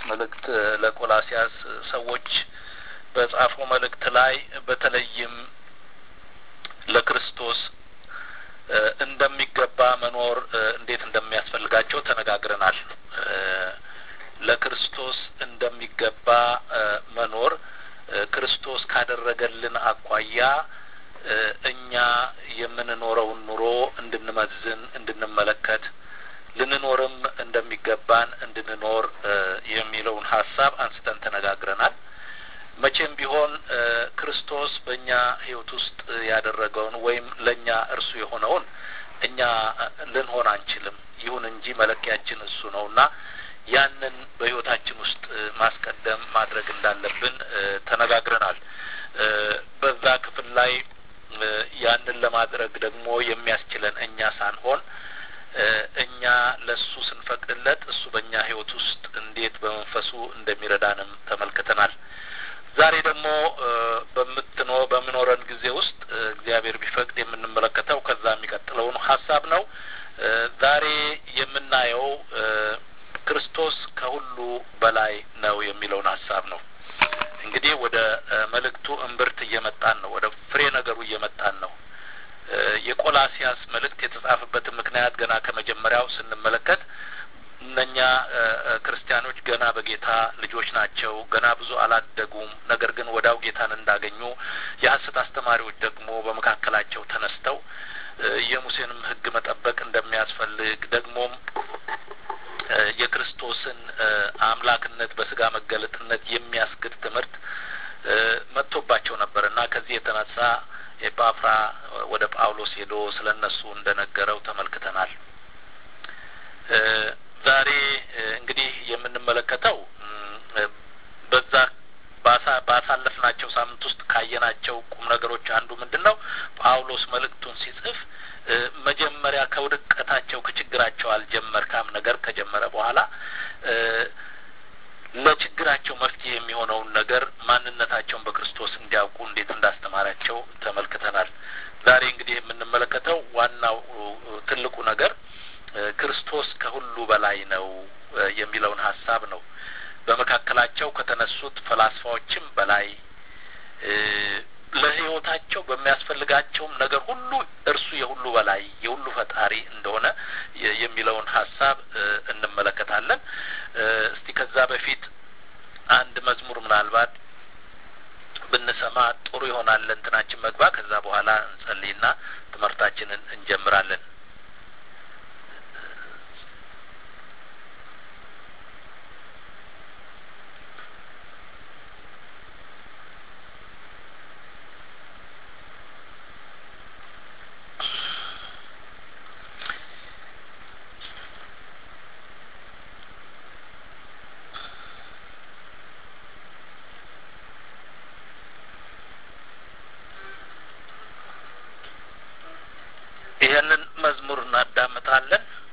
መልእክት ለቆላሲያስ ሰዎች በጻፈው መልእክት ላይ በተለይም ለክርስቶስ እንደሚገባ መኖር እንዴት እንደሚያስፈልጋቸው ተነጋግረናል። ለክርስቶስ እንደሚገባ መኖር ክርስቶስ ካደረገልን አኳያ እኛ የምንኖረውን ኑሮ እንድንመዝን እንድንመለከት ልንኖርም እንደሚገባን እንድንኖር የሚለውን ሀሳብ አንስተን ተነጋግረናል። መቼም ቢሆን ክርስቶስ በእኛ ሕይወት ውስጥ ያደረገውን ወይም ለእኛ እርሱ የሆነውን እኛ ልንሆን አንችልም። ይሁን እንጂ መለኪያችን እሱ ነው እና ያንን በሕይወታችን ውስጥ ማስቀደም ማድረግ እንዳለብን ተነጋግረናል። በዛ ክፍል ላይ ያንን ለማድረግ ደግሞ የሚያስችለን እኛ ሳንሆን እኛ ለሱ ስንፈቅድለት እሱ በእኛ ህይወት ውስጥ እንዴት በመንፈሱ እንደሚረዳንም ተመልክተናል። ዛሬ ደግሞ በምትኖ በምኖረን ጊዜ ውስጥ እግዚአብሔር ቢፈቅድ የምንመለከተው ከዛ የሚቀጥለውን ሀሳብ ነው። ዛሬ የምናየው ክርስቶስ ከሁሉ በላይ ነው የሚለውን ሀሳብ ነው። እንግዲህ ወደ መልእክቱ እምብርት እየመጣን ነው። ወደ ፍሬ ነገሩ እየመጣን ነው። የቆላሲያስ መልእክት የተጻፈበትን ምክንያት ገና ከመጀመሪያው ስንመለከት እነኛ ክርስቲያኖች ገና በጌታ ልጆች ናቸው። ገና ብዙ አላደጉም። ነገር ግን ወዳው ጌታን እንዳገኙ የሐሰት አስተማሪዎች ደግሞ በመካከላቸው ተነስተው የሙሴንም ሕግ መጠበቅ እንደሚያስፈልግ ደግሞም የክርስቶስን አምላክነት በስጋ መገለጥነት የሚያስክድ ትምህርት መጥቶባቸው ነበር እና ከዚህ የተነሳ ኤጳፍራ ወደ ጳውሎስ ሄዶ ስለ እነሱ እንደነገረው ተመልክተናል። ዛሬ እንግዲህ የምንመለከተው በዛ ባሳለፍናቸው ሳምንት ውስጥ ካየናቸው ቁም ነገሮች አንዱ ምንድን ነው? ጳውሎስ መልእክቱን ሲጽፍ መጀመሪያ ከውድቀታቸው ከችግራቸው አልጀመርካም ነገር ከጀመረ በኋላ ለችግራቸው መፍትሄ የሚሆነውን ነገር ማንነታቸውን በክርስቶስ እንዲያውቁ እንዴት እንዳስተማራቸው ተመልክተናል። ዛሬ እንግዲህ የምንመለከተው ዋናው ትልቁ ነገር ክርስቶስ ከሁሉ በላይ ነው የሚለውን ሀሳብ ነው። በመካከላቸው ከተነሱት ፈላስፋዎችም በላይ ለሕይወታቸው በሚያስፈልጋቸውም ነገር ሁሉ እርሱ የሁሉ በላይ የሁሉ ፈጣሪ እንደሆነ የሚለውን ሀሳብ እንመለከታለን። እስቲ ከዛ በፊት አንድ መዝሙር ምናልባት ብንሰማ ጥሩ ይሆናል ለእንትናችን መግባ። ከዛ በኋላ እንጸልይና ትምህርታችንን እንጀምራለን። ይህንን መዝሙር እናዳምጣለን።